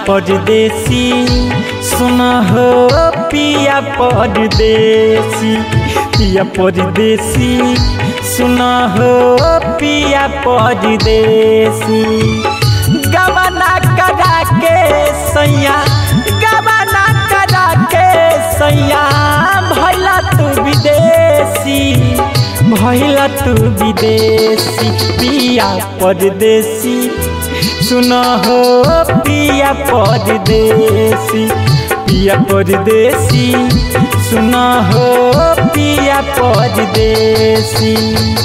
परदेसी सुन हो पिया परदेसी पिया परदेसी सुन हो पिया परदेसी गबना करा के सैया गबना करा के सैया भैला तू विदेशी भैला तू विदेशी पिया परदेसी सुन हो पिया परदेसी पिया परदेसी सुन हो पिया परदेसी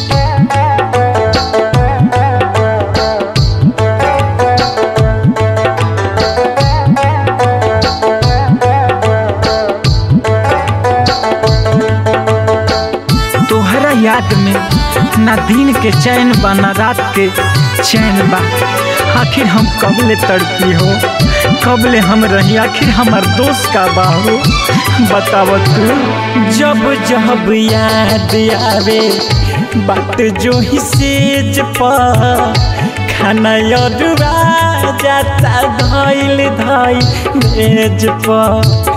तोहरा याद में ना दिन के चैन बा ना रात के चैन बा आखिर हम कबले तड़पी हो कबले हम रही आखिर हमार दोस्त का बा हो बताव तू जब जब याद आवे बात जो ही सेज पर खाना अरुआ जाता धैल धैल मेज पर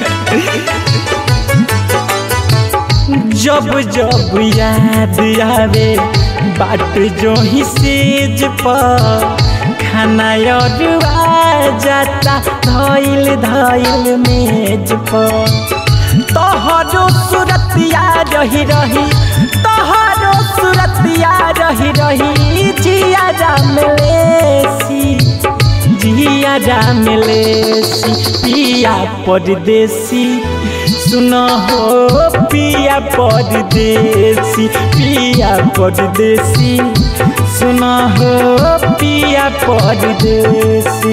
जब जब याद आवे बात जो ही सेज पर खाना अरुआ जाता धैल धैल मेज पर तोहरो सूरतिया रही रही तोहरो सूरतिया रही रही जिया राम लेसी जिया राम लेसी पिया परदेसी सुन हो पिया परदेसी पिया परदेसी सुन हो पिया परदेसी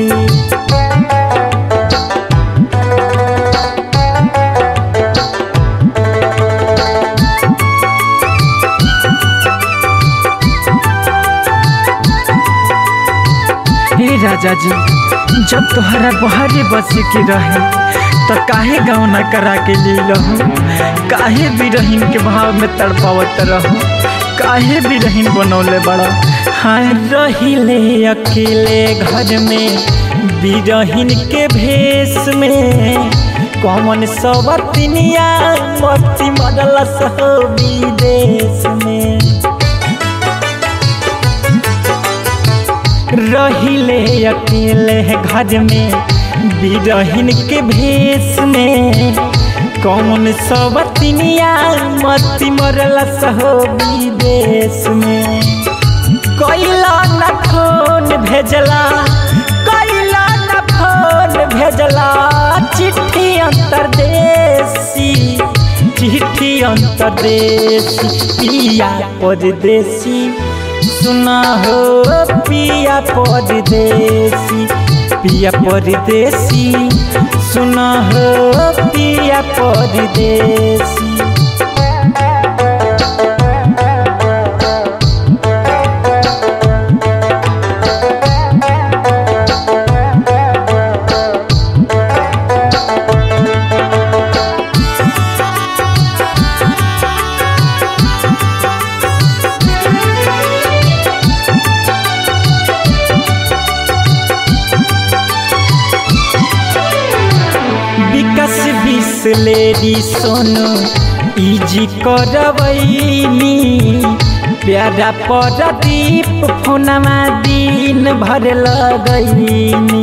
हे राजा जी जब तोहरा बहरे बसे के रहे तो काहे गाँव न करा के ले लहो काहे बिरहीन के भाव में तड़पावत रहो काहे बिरहीन बनौले बड़ा हाँ रहिले अकेले घर में बिरहिन के भेष में कौन सवतिनिया मती मरल सहो विदेश में रहिले अकेले घर में बिरहिन के भेष में कौन सवतिनिया मती मरल सहो विदेश में कैला न फोन भेजला कैला न फोन भेजला चिट्ठी अंतरदेशी चिट्ठी अंतरदेशी पिया परदेसी सुना हो पिया परदेसी पिया परदेसी सुना हो पिया परदेसी विकास बिसलेरी सोनू इजी करवैनी प्यारा परदीप फोनमा दिन भर लगैनी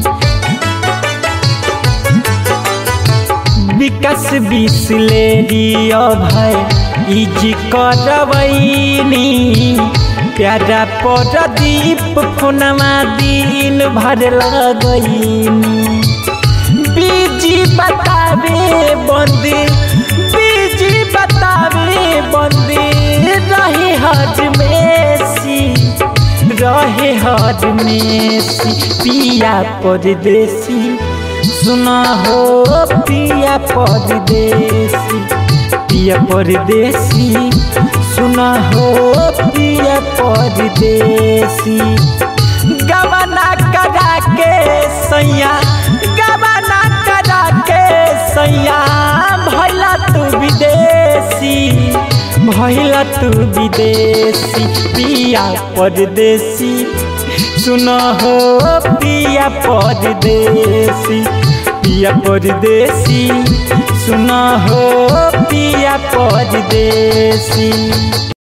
विकास बिसलेरी अभय इजी करवैनी प्यारा परदीप फोनमा दिन भर लगैनी बीजी बतावे बंदी बीजी बतावे बंदी रहे हज मेसी रहे हज मेसी पिया परदेसी सुना हो पिया परदेसी पिया परदेसी सुना हो पिया परदेसी गबना करा के सैया गबना करा के सैया भैला तू विदेशी भैला तू विदेशी पिया परदेसी सुनो हो पिया परदेसी पिया परदेसी सुनो हो पिया परदेसी